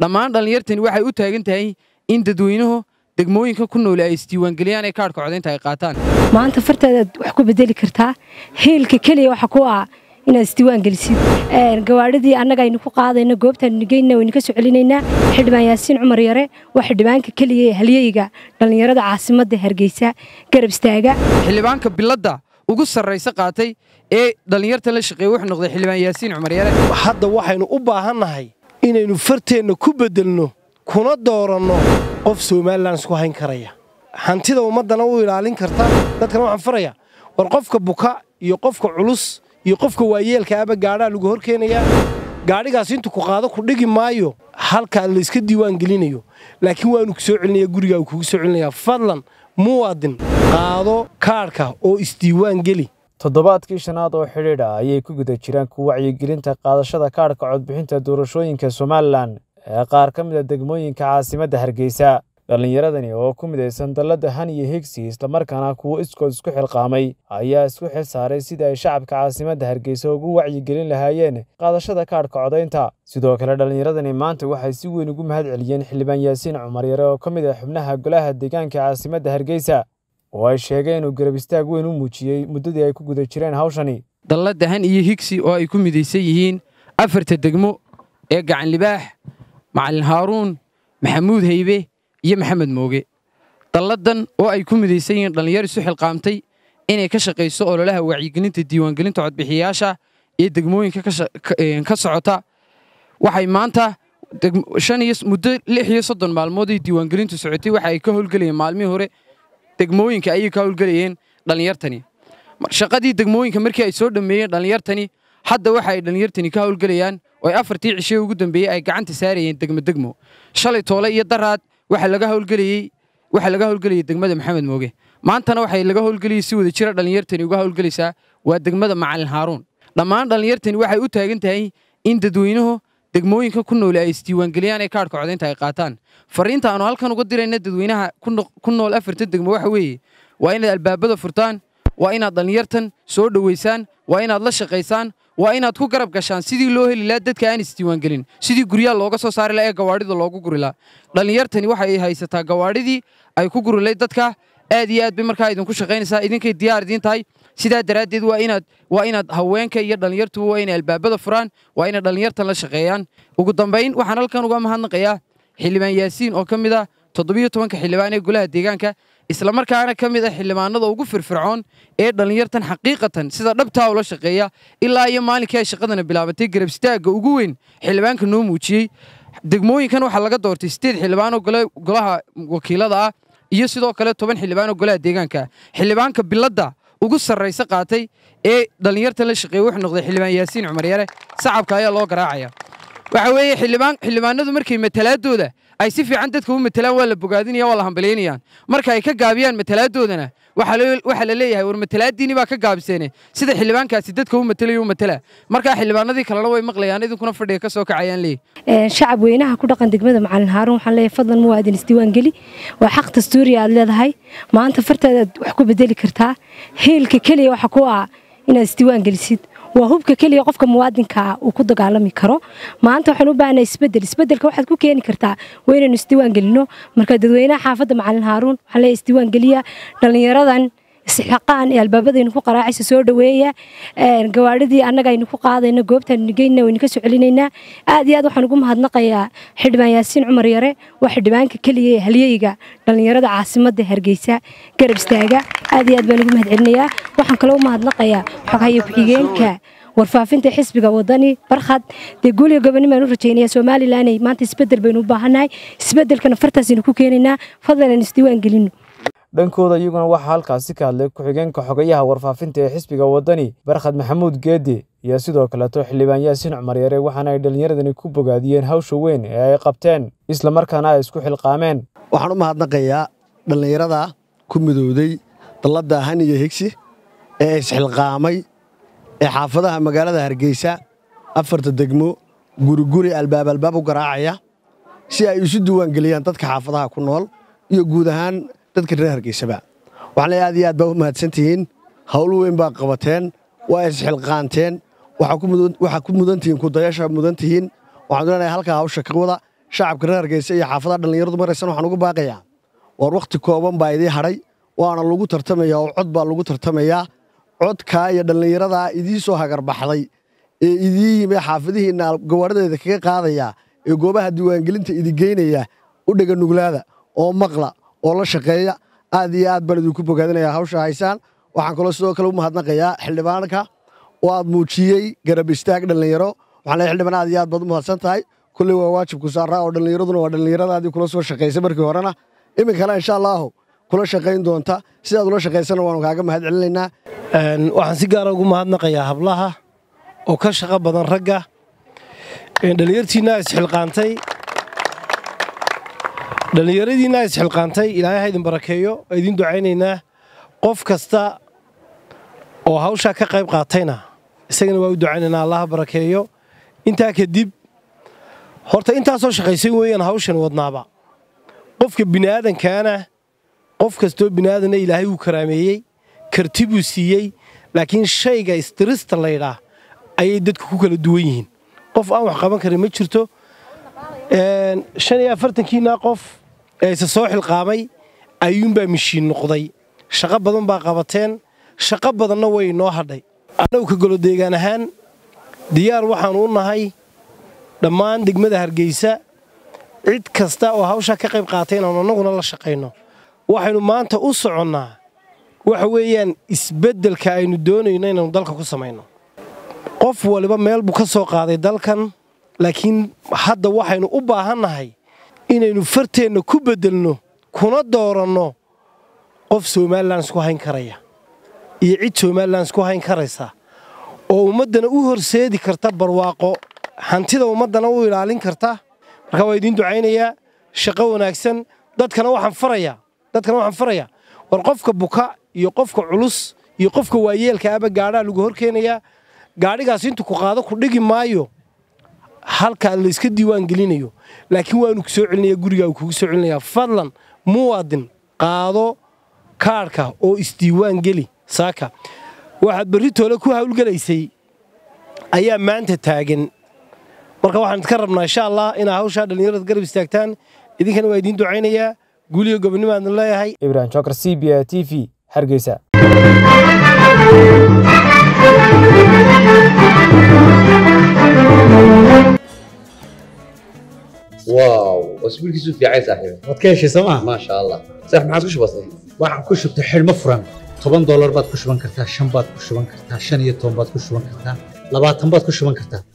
dhammaan dhallinyartani waxay u taagan tahay in dadweynuhu degmooyinka ku noole ay isdiiwaangeliyaan ee kaadhka codaynta ay qaataan maanta fartaadaad wax ku bedeli kartaa hiilka keliya waxa ku ah inaad isdiiwaan gelisid gawaadhidii annaga aynu ku qaadayno goobtaan nigeyna waynu ka soo celinaynaa xildhibaan yaasiin cumar yare waa xildhibaanka keliya ee halyeyga dhallinyarada caasimadda hargeysa garab istaaga xildhibaanka biladda ugu sarraysa qaatay ee dhallinyarta la shaqeeye wuxuu noqday xildhibaan yaasiin cumar yare hadda waxaynu u baahannahay inaynu farteenna ku beddelno kuna dooranno qof somalilan isku hayn karaya hantida ummaddana u ilaalin karta dadkana waxaan faraya war qofka buka iyo qofka culus iyo qofka waayeelka aba gaadhaa lagu hor keenayaa gaadhigaas intuu ku qaado ku dhigi maayo halkaa layska diiwaan gelinayo laakiin waanu ku soo celinaya gurigaa uu kugu soo celinayaa fadlan muwaadin qaado kaadhka oo isdiiwaan geli toddobaadkii shanaad oo xidhiidh ah ayay ku guda jiraan ku wacyigelinta qaadashada kaadhka codbixinta doorashooyinka somalilan ee qaar ka mid a degmooyinka caasimadda hargeysa dhallinyaradani oo ku midaysan dalladda han iyo higsi islamarkaana kuwo iskood isku xilqaamay ayaa isku xil saaray sidii ay shacabka caasimadda hargeysa ugu wacyigelin lahaayeen qaadashada kaadhka codaynta sidoo kale dhallinyaradani maanta waxay si weyn ugu mahad celiyeen xildhibaan yaasiin cumar yare oo ka mid ah xubnaha golaha deegaanka caasimadda hargeysa oo ay sheegeen inuu garab istaag weyn u muujiyey muddadii ay ku guda jireen hawshani dalladda han iyo higsi oo ay ku midaysan yihiin afarta degmo ee gacanlibaax macalin haaruun maxamuud haybe iyo maxamed mooge dalladdan oo ay ku midaysan yihiin dhallinyar isu xilqaamtay inay ka shaqayso ololaha wacyigelinta diiwaangelinta codbixiyayaasha ee degmooyinka ka socota waxay maanta muddo lix iyo soddon maalmood ay diiwaangelintu socotay waxa ay ka howlgelayeen maalmihii hore degmooyinka ayay ka howlgelayeen dhallinyartani shaqadii degmooyinka markii ay soo dhammeeyeen dhallinyartani hadda waxa ay dhallinyartani ka howlgelayaan oo ay afartii cishee ugu dambeeyey ay gacanta saarayeen degmo degmo shalay toole iyo daraad waxa laga howlgelayey waxaa laga howlgelayay degmada maxamed mooge maantana waxay laga howlgelayay si wada jira dhallinyartani uga howlgelaysaa waa degmada macalin haaruun dhammaan dhallinyartani waxay u taagan tahay in dadweynuhu degmooyinka ku noole ay isdiiwaangeliyaan ee kaadhka codaynta ay qaataan fariinta aanu halkan uga dirayna dadweynaha ku nool afarta degmo waxa weeye waa inaad albaabada furtaan waa inaad dhallinyartan soo dhoweysaan waa inaad la shaqaysaan waa inaad ku garab gashaan sidii loo heli lahaa dadka aan isdiiwaangelin sidii guryaha looga soo saari laha ee gawaadhida loogu guri laha dhallinyartani waxay haysataa gawaadhidii ay ku guri layd dadka aad iyo aad bay markaa idinku shaqaynaysaa idinkay diyaar idiin tahay sidaa daraaddeed waa inaad waa inaad haweenka iyo dhallinyartuba waa inay albaabada furaan waa inay dhallinyartan la shaqeeyaan ugu dambayn waxaan halkan uga mahadnaqayaa xildhibaan yaasiin oo ka mid ah toddobiyo tobanka xildhibaan ee golaha deegaanka islamarkaana ka mid ah xildhibaanada ugu firfircoon ee dhallinyartan xaqiiqatan sida dhabtaa ula shaqeeya ilaa iyo maalinkii ay shaqadana bilaabatay garabstaagga ugu weyn xildhibaanka noo muujiyey degmooyinkan waxaa laga doortay sideed xildhibaan oo golaha wakiilada ah iyo sidoo kale toban xildhibaan oo golaha deegaanka xildhibaanka biladda ugu sarraysa qaatay ee dhallinyartan la shaqeeye wuxuu noqday xildhibaan yaasiin cumar yare sacabka ayaa loo garaacaya waxa weeye xildhibaan xildhibaanadu markay matalaadooda ay si fiican dadka u matalaan waa la bogaadinaya waa la hambalyaynayaan marka ay ka gaabiyaan matalaaddoodana waxaa la leeyahay war matalaaddiini baa ka gaabiseene sida xildhibaankaasi dadka u matalayo u matala markaa xildhibaanadii kalena way maqlayaan idinkuna fadhiga ka soo kacayaan leeyahy shacab weynaha ku dhaqan degmada macalin haaruun waxaan leeyahay fadlan muwaadin isdiiwaan geli waa xaq dastuuri aad leedahay maanta fartaadaad wax ku bedeli kartaa hiilka keliya waxa ku ah inaad isdiiwaan gelisid waa hubka keliya qofka muwaadinkaa uu ku dagaalami karo maanta waxaan u baahnaa isbedel isbedelka waxaad ku keeni kartaa waa inaynu isdiiwaan gelino marka dadweynaha xaafadda macalin haaruun waxaan leeyahay isdiiwaan geliya dhallinyaradan isxaqaan ee albaabadaynu ku qaraacaysa soo dhoweeya gawaadhidii annaga aynu ku qaadayno goobtaan nigeyna waynu ka soo celinaynaa aad iyo aad waxaan ugu mahadnaqayaa xildhibaan yaasiin cumar yare waa xildhibaanka keliya ee halyeyga dhallinyarada caasimadda hargeysa garab istaaga aad iyo aad baan ugu mahad celinayaa waxaan kaloo u mahadnaqayaa xoghayo ku-xigeenka warfaafinta xisbiga wadani barkhad dee guuliga goboni baan u rajaynayaa somalilanay maanta isbedel baynu u baahannahay isbedelkana fartaasaynu ku keenaynaa fadlan aan isdiiwaan gelino dhankooda iyaguna waxaa halkaasi ka hadlay ku-xigeenka xogayaha warfaafinta ee xisbiga wadani barkhad maxamuud geedi iyo sidoo kaleeto xildhibaan yaasiin cumar yare waxaana ay dhallinyaradani ku bogaadiyeen hawsha weyn ee ay qabteen islamarkaana ay isku xilqaameen waxaan u mahadnaqayaa dhallinyarada ku midowday dalladda han iyo higsi ee isxilqaamay ee xaafadaha magaalada hargeysa afarta degmo guriguri albaab albaab u garaacaya si ay isu diiwaangeliyaan dadka xaafadaha ku nool iyo guud ahaan dadka reer hargeysaba waxaan leeyahay aad iyo aad baa u mahadsantihiin hawl weyn baa qabateen waa isxilqaanteen waxaa ku mudan tihiin kudayasha mudan tihiin waxaan doonayaa halkaa hawsha ka wada shacabka reer hargeysa iyo xaafadaha dhallinyaradu maraysan waxaan ugu baaqayaa war wakhti kooban baa idii hadhay waana lagu tartamayaa oo cod baa lagu tartamayaa codkaa iyo dhallinyaradaa idii soo hagarbaxday ee idii yimi xaafadihiinna gawaadhadeeda kaga qaadaya ee goobaha diiwaangelinta idigeynaya u dhega nuglaada oo maqla oo la shaqeeya aad iyo aad baan idinku bogaadinayaa hawsha haysaan waxaan kaloo sidoo kale u mahadnaqayaa xildhibaanka oo aad muujiyey garab istaag dhallinyaro waxaan leeyahay xildhibaan aad iyo aad baad u mahadsan tahay kulley waa waajibku saaraa oo dhallinyaraduna waa dhallinyaradaadii kula soo shaqaysay markii horena iminkana insha allaahu kula shaqayn doonta sidaad ula shaqaysana waanu kaaga mahad celinaynaa waxaan si gaara ugu mahadnaqayaa hablaha oo ka shaqo badan ragga dhallinyartiinna isxilqaantay dhallinyaradiinna isxilqaantay ilaahay ha idin barakeeyo oo idin ducaynaynaa qof kasta oo hawshaa ka qayb qaatayna isagana waa u ducaynaynaa allaha barakeeyo intaa kadib horta intaasoo shaqaysan weeyaan hawshan wadnaaba qofka bini'aadankaana qof kastoo bini'aadanna ilaahay wuu karaameeyey karti buu siiyey laakiin shayga istirista laydhaa ayay dadku ku kala duwan yihiin qof aan wax qaban karin ma jirto shan iyo afartankiina qof ee isa soo xilqaamay ayuunbaa mishiin noqday shaqo badan baa qabateen shaqo badanna way inoo hadhay annagu ka golodeegaan ahaan diyaar waxaannu u nahay dhammaan degmada hargeysa cid kasta oo hawshaa ka qayb qaatay inaanu annaguna la shaqayno waxaynu maanta u soconnaa waxa weeyaan isbeddelka aynu doonayno inaynu dalka ku samayno qof waliba meel buu ka soo qaaday dalkan laakiin hadda waxaynu u baahannahay inaynu farteenna ku beddelno kuna dooranno qof somalilan isku hayn karaya iyo cid somalilan isku hayn karaysa oo ummaddana u horseedi karta barwaaqo hantida ummaddana u ilaalin karta marka waa idiin ducaynayaa shaqo wanaagsan dadkana waxaan farayaa dadkana waxaan farayaa war qofka buka iyo qofka culus iyo qofka waayeelka aba gaadhaa lagu hor keenayaa gaadhigaas intuu ku qaado ku dhigi maayo halkaa layska diiwaan gelinayo laakiin waanu ku soo celinaya gurigaa uu kugu soo celinayaa fadlan muwaadin qaado kaadhka oo isdiiwaan geli saaka waxaad berri toole ku hawlgelaysay ayaa maanta taagan marka waxaan idka rabnaa insha allah inaa hawshaa dhallinyarada garab istaagtaan idinkana waa idiin ducaynayaa guuliga gobonnimaadna leeyahay ibrahim jokar c b a t v hargeysa واو اسبوع كيسو في عايز صاحبي waad ka heshay sooma ما شاء الله صح ما عادش بسيط waxaan ku shubtay xidhmo furan toban doolar baad ku shuban kartaa shan baad ku shuban kartaa shan iyo toban baad ku shuban kartaa labaatan baad ku shuban kartaa